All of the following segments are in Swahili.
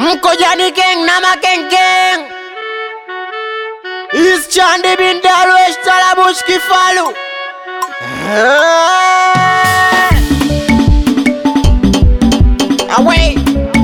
Mkojani Gang na Makengkeng Is Chandi bin Darwesh Talabush Kifalu Away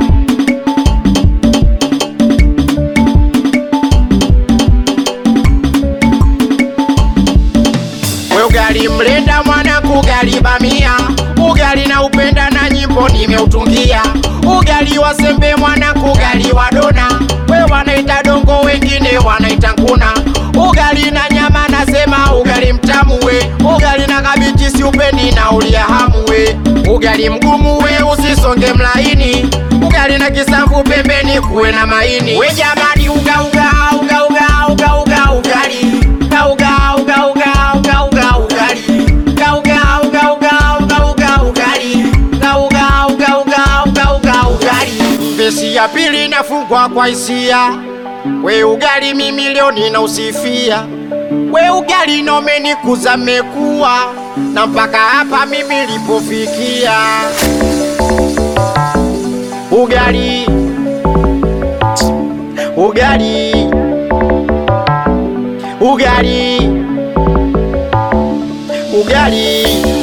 We ugali mlenda mwanangu, ugali bamia, ugali na upenda na nyimbo nimeutungia, ugali wa sembe mwanangu, ugali wa dona, we wanaita dongo, wengine wanaita nguna, ugali na nyama nasema ugali mtamu we, ugali na kabichi si upendi na ulia hamu we, ugali mgumu we usisonge mlaini, ugali na kisamvu pembeni kuwe na maini, we jamani, uga uga uga uga uga uga ugali uga uga uga uga uga uga ugali uga uga uga uga uga uga ugali uga uga uga uga uga uga ugali Vesi ya pili inafungwa kwa hisia we ugali mimi leo ninausifia we ugali nomenikuza mekuwa na mpaka hapa mimi lipofikia ugali ugali ugali ugali